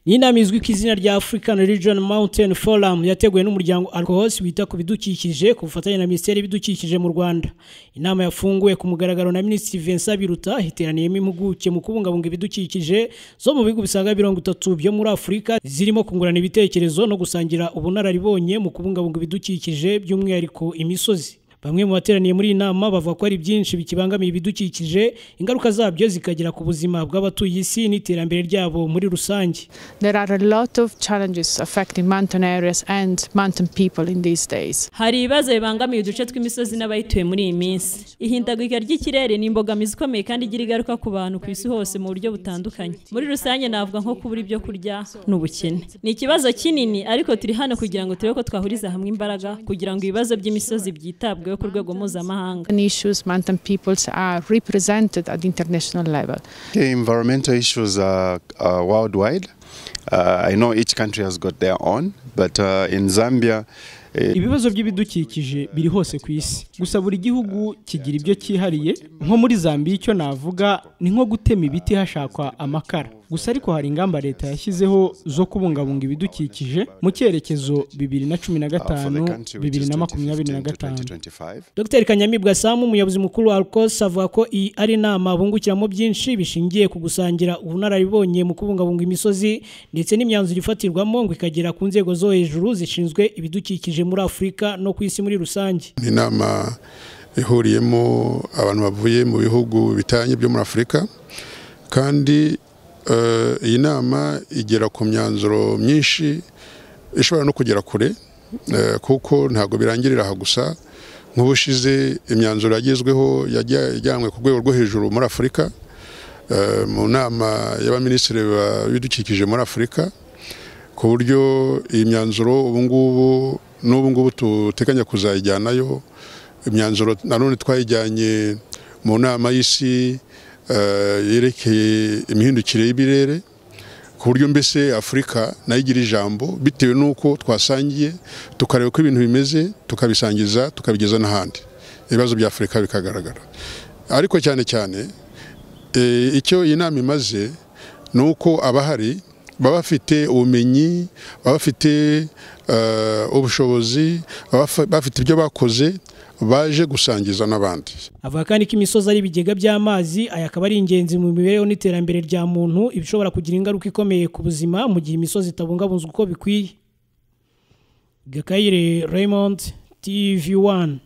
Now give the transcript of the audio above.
ni inama izwi ku izina rya African Region Mountain Forum yateguwe n'umuryango Alcohos wita ku bidukikije ku bufatanye na Minisiteri y'Ibidukikije mu Rwanda inama yafunguwe ku mugaragaro na Minisitiri Vincent Biruta iteraniyemo impuguke mu kubungabunga ibidukikije zo mu bihugu bisaga mirongo itatu byo muri Afurika zirimo kungurana ibitekerezo no gusangira ubunararibonye mu kubungabunga ibidukikije by'umwihariko imisozi bamwe mu bateraniye muri iyi nama bavuga ko ari byinshi bikibangamiye ibidukikije ingaruka zabyo zikagera ku buzima bw'abatuye isi n'iterambere ryabo muri rusange hari ibibazo bibangamiye uduce tw'imisozi n'abayituye muri iyi minsi ihindagurika ry'ikirere ni imbogamizi ikomeye kandi igira ingaruka ku bantu ku isi hose mu buryo butandukanye muri rusange navuga nko kubura ibyo kurya n'ubukene ni ikibazo kinini ariko turi hano kugira ngo turebe ko twahuriza hamwe imbaraga kugira ngo ibibazo by'imisozi byitabweho ku rwego mpuzamahanga Okay, environmental issues are, are worldwide. Uh, I know each country has got their own, but uh, in Zambia, ibibazo by'ibidukikije biri hose ku isi gusa buri gihugu kigira ibyo cyihariye nko muri zambia icyo navuga ni nko gutema ibiti hashakwa amakara gusa ariko hari ingamba leta yashyizeho zo kubungabunga ibidukikije mu cyerekezo bibiri na cumi na gatanu bibiri na makumyabiri na gatanu dr kanyamibwa samu umuyobozi mukuru wa alcos avuga ko iyi ari inama bungukiramo byinshi bishingiye ku gusangira ubunararibonye mu kubungabunga imisozi ndetse n'imyanzuro ifatirwamo ngo ikagera ku nzego zo hejuru zishinzwe ibidukikije muri afurika no ku isi muri rusange ni inama ihuriyemo abantu bavuye mu bihugu bitanye byo muri afurika kandi iyi nama igera ku myanzuro myinshi ishobora no kugera kure kuko ntabwo birangirira aha gusa nk'ubushize imyanzuro yagezweho yajyanywe ku rwego rwo hejuru muri afurika mu nama y'abaminisitiri b'ibidukikije muri afurika ku buryo iyi myanzuro ubungubu n'ubu ngubu duteganya kuzayijyanayo imyanzuro nanone twayijyanye mu nama y'isi yerekeye imihindukire y'ibirere ku buryo mbese afurika nayo igira ijambo bitewe n'uko twasangiye tukareba uko ibintu bimeze tukabisangiza tukabigeza n'ahandi ibibazo bya afurika bikagaragara ariko cyane cyane icyo iyi nama imaze ni uko abahari baba bafite ubumenyi baba bafite ubushobozi bafite ibyo bakoze baje gusangiza n'abandi avuga kandi ko imisozi ari ibigega by'amazi aya akaba ari ingenzi mu mibereho n'iterambere rya muntu ibishobora kugira ingaruka ikomeye ku buzima mu gihe imisozi itabungabunzwe uko bikwiye gakayire raymond tv wani